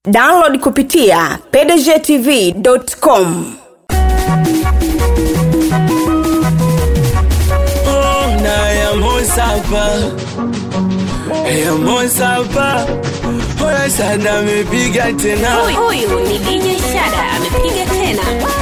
download kupitia pdgtv.com Oh, na ya Mosapa ya Mosapa Oya sana amepiga tena Huyu ni DJ Shada amepiga tena.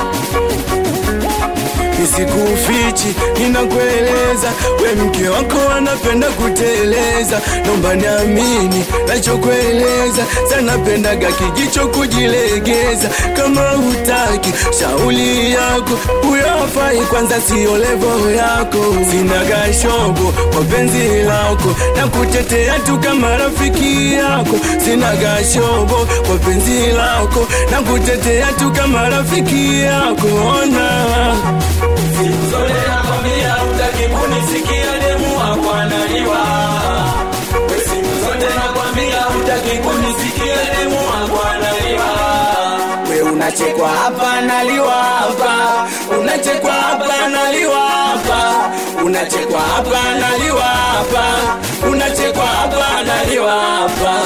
nisikufichi ninakueleza we mke wako anapenda kuteleza nomba niamini nachokueleza sanapendaga kijicho kujilegeza kama hutaki shauli yako huyo hafai kwanza sio levo yako sinaga shobo kwa penzi lako na kutetea tu kama rafiki yako sinaga shobo kwa penzi lako na kutetea tu kama rafiki yako ona Siku zote nakwambia hutaki kunisikia demu wako analiwa. We siku zote nakwambia hutaki kunisikia demu wako analiwa. We unachekwa hapa naliwa hapa, unachekwa hapa naliwa hapa, unachekwa hapa naliwa hapa, unachekwa hapa naliwa hapa.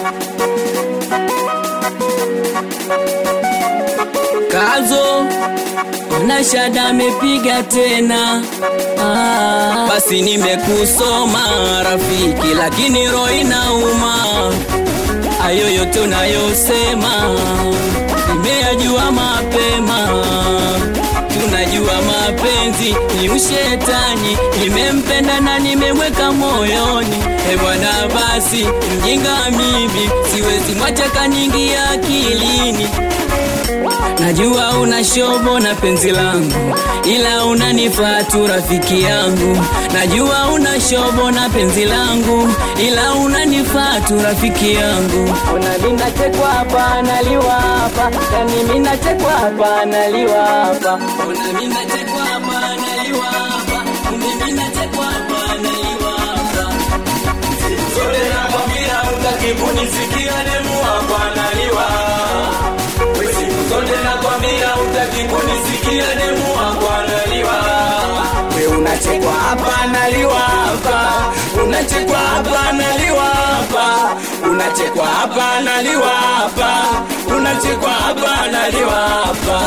Kazo ona shada amepiga tena ah, basi nimekusoma rafiki, lakini roho inauma. Hayo yote unayosema nimeyajua mapema. Tunajua mapenzi ni ushetani, nimempenda na nimemweka moyoni. E bwana, basi mjinga mimi, siwezi mwacha kaniingia akilini. Najua una shobo na penzi langu, ila unanifaa tu rafiki yangu. Najua una shobo na penzi langu, ila unanifaa tu rafiki yangu. Ona mimi nachekwa hapa naliwa hapa, yani mimi nachekwa hapa naliwa hapa. Ona mimi nachekwa hapa naliwa hapa, kumbe mimi nachekwa hapa naliwa hapa. Zote nakwambia hutaki kunisikia demu wako analiwa. We siku zote nakwambia hutaki kunisikia demu wako analiwa. We unachekwa hapa naliwa hapa, unachekwa hapa naliwa hapa, unachekwa hapa naliwa hapa, unachekwa hapa naliwa hapa.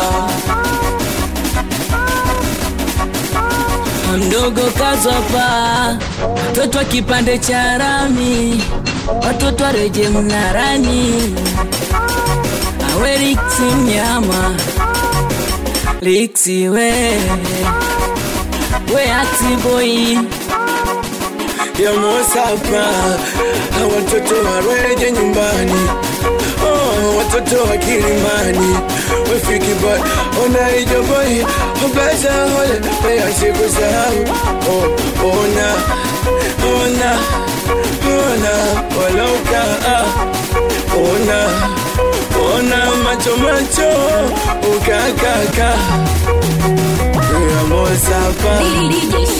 mdogo kazopa mtoto wa kipande cha rami watoto wareje mnarani awe liksi mnyama liksi we we atiboi ya Mosapa, watoto wareje nyumbani, oh, watoto wa Kilimani wefiki boy, ona ijo boy, obeza hole pea siku sahau, oh, ona ona ona waloka ah, ona ona macho macho ukakaka ya Mosapa DJ